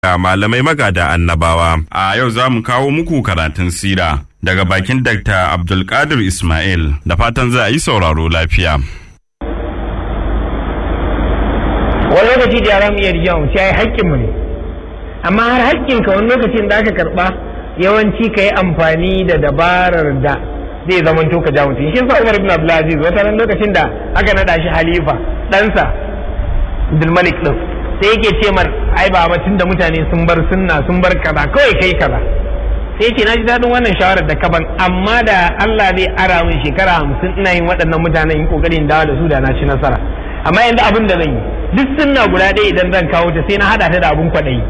ga malamai magada annabawa. A yau za mu kawo muku karatun sira daga bakin Dr. Abdulkadir Ismail da fatan za a yi sauraro lafiya. wani lokaci da yara mu iya rijiya mu ce haƙƙin mu ne amma har haƙƙin ka wani lokacin da aka karɓa yawanci ka yi amfani da dabarar da zai zama to ka ja mutum shi sa Umar ibn Abdulaziz wata ran lokacin da aka nada shi halifa ɗansa Abdulmalik din sai yake ce mar ai ba tun da mutane sun bar sunna sun bar kaza kawai kai kaza sai ce na ji daɗin wannan shawarar da kaban amma da Allah zai ara min shekara hamsin ina yin waɗannan mutanen in kokarin dawo da su da na ci nasara amma yanzu abin da zan yi duk sunna guda ɗaya idan zan kawo ta sai na haɗa ta da abin kwaɗayi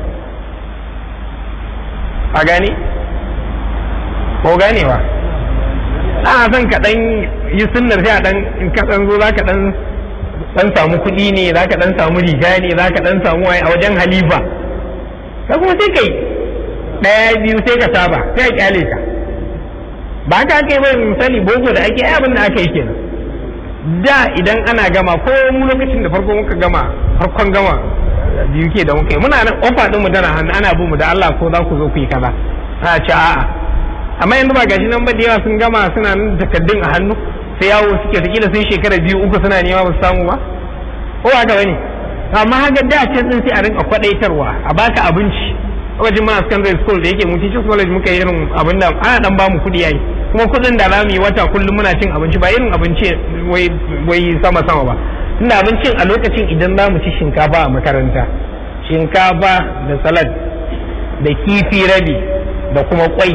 a gane ko ganewa a son ka ɗan yi sunnar sai a ɗan in ka ɗan zo za ka ɗan dan samu kuɗi ne za ka dan samu riga ne za ka dan samu waye a wajen halifa ka kuma sai kai ɗaya biyu sai ka saba sai a kyale ka ba ka kai bai misali boko da ake abin da aka yi kenan da idan ana gama ko mu lokacin da farko muka gama farkon gama biyu ke da muka yi muna nan ofa din mu tana hannu ana bin mu da Allah ko za ku zo ku yi kaza a ce a'a amma yanzu ba gashi nan ba da yawa sun gama suna nan takaddun a hannu sai yawo suke ta kila sun shekara biyu uku suna nema ba su samu ba ko ba ka bane amma haka da can din sai a rinka kwadaitarwa a baka abinci wajen ma secondary school da yake mu teachers college muka yi irin abin da ana dan bamu kudi yayi kuma kudin da zamu yi wata kullum muna cin abinci ba irin abinci wai wai sama sama ba tunda abincin a lokacin idan zamu ci shinkafa a makaranta shinkafa da salad da kifi rabi da kuma kwai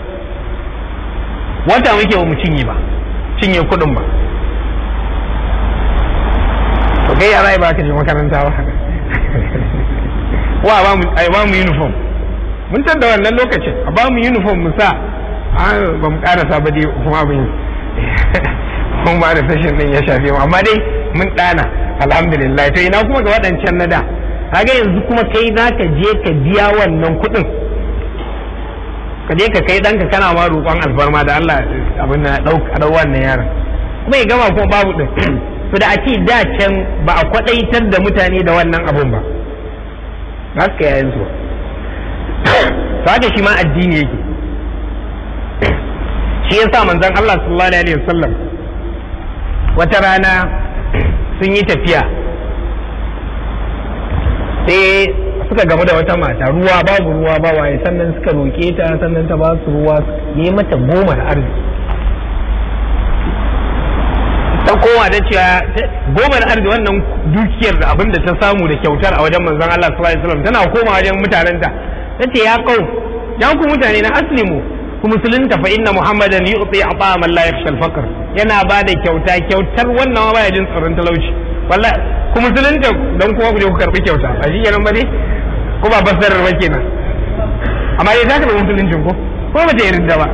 wata muke ba mu cinye ba cinye kuɗin ba to kai yara ba ka je makaranta ba wa ba mu ai ba mu uniform mun tada wannan lokacin a ba mu uniform mu sa ba mu karasa ba dai kuma abin mun ba da session din ya shafe mu amma dai mun dana alhamdulillah to ina kuma ga waɗancan na da kaga yanzu kuma kai za ka je ka biya wannan kuɗin ka je ka kai ɗanka kana ma roƙon alfarma da Allah abin da ɗau wannan yaron kuma ya gama kuma babu ɗin to da a ce da can ba a kwaɗaitar da mutane da wannan abun ba za su kai yayin su to haka shi ma addini yake shi ya sa manzon Allah sallallahu alaihi wasallam wata rana sun yi tafiya sai suka gamu da wata mata ruwa babu ruwa ba waye sannan suka roƙe ta sannan ta ba su ruwa ne mata goma da arziki ta kowa da cewa goma da arziki wannan dukiyar da abin da ta samu da kyautar a wajen manzon Allah sallallahu alaihi wasallam tana koma wajen mutanenta tace ya kau ya ku mutane na aslimu ku musulunta fa inna muhammadan yu'ti ata man la yakhsha al-faqr yana ba da kyauta kyautar wannan ma baya jin tsoron talauci wallahi ku musulunta dan kuma ku je ku karbi kyauta ba shi kenan ba dai ko ba basarar ba kenan amma dai zaka da musuluncin ko ko ba ta yarda ba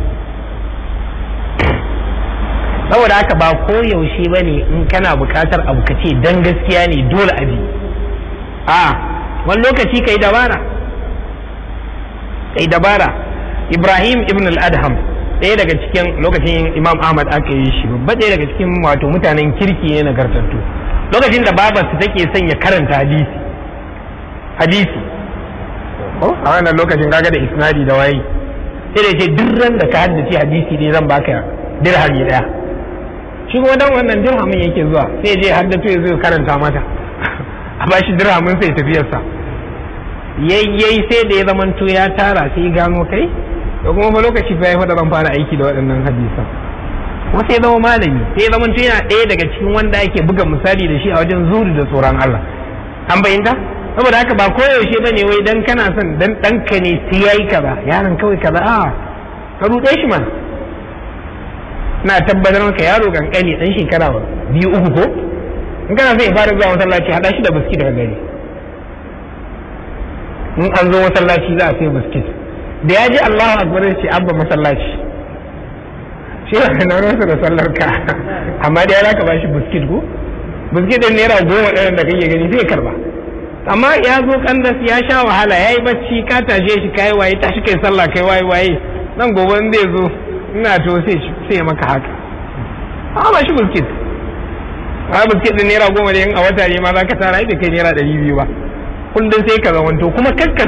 saboda haka ba ko yaushe ba ne in kana bukatar abu ka ce dan gaskiya ne dole a bi a wani lokaci kai dabara kai dabara ibrahim ibn al-adham ɗaya daga cikin lokacin imam ahmad aka yi shi babba ɗaya daga cikin wato mutanen kirki ne nagartattu lokacin da babarsa take son ya karanta hadisi hadisi a wannan lokacin kaga da isnadi da waye sai da ce duk ran da ka haddace hadisi dai zan baka dirhami daya shi kuma dan wannan dirhamin yake zuwa sai je haddato ya zo karanta mata a bashi dirhamin sai tafiyarsa yayyai sai da ya zamanto ya tara sai ya gano kai da kuma fa lokaci fa ya fada zan fara aiki da waɗannan hadisan kuma sai zama malami sai ya zamanto yana ɗaya daga cikin wanda ake buga misali da shi a wajen zuri da tsoron Allah an bayyanta saboda haka ba koyaushe bane wai dan kana son dan ɗanka ne sai yayi kaza yaron kawai kaza a ka ruɗe shi man na tabbatar maka yaro kankani dan shekara biyu uku ko in kana son ya fara zuwa masallaci hada shi da biskit daga gari in an zo masallaci za a sai biskit da ya ji Allahu akbar ya ce abba masallaci shi ba na rasa da sallar ka amma da ya ka ba shi biskit ko biskit din naira goma ɗayan da kake gani zai karba amma ya zo kandas ya sha wahala ya yi bacci ka tashe shi kai waye tashi kai sallah kai waye waye nan gobe zai zo ina to sai sai maka haka a ba shi biskit a biskit din naira goma ne in a wata ne ma za ka tara bai kai naira ɗari biyu ba kullum sai ka zamanto kuma kakka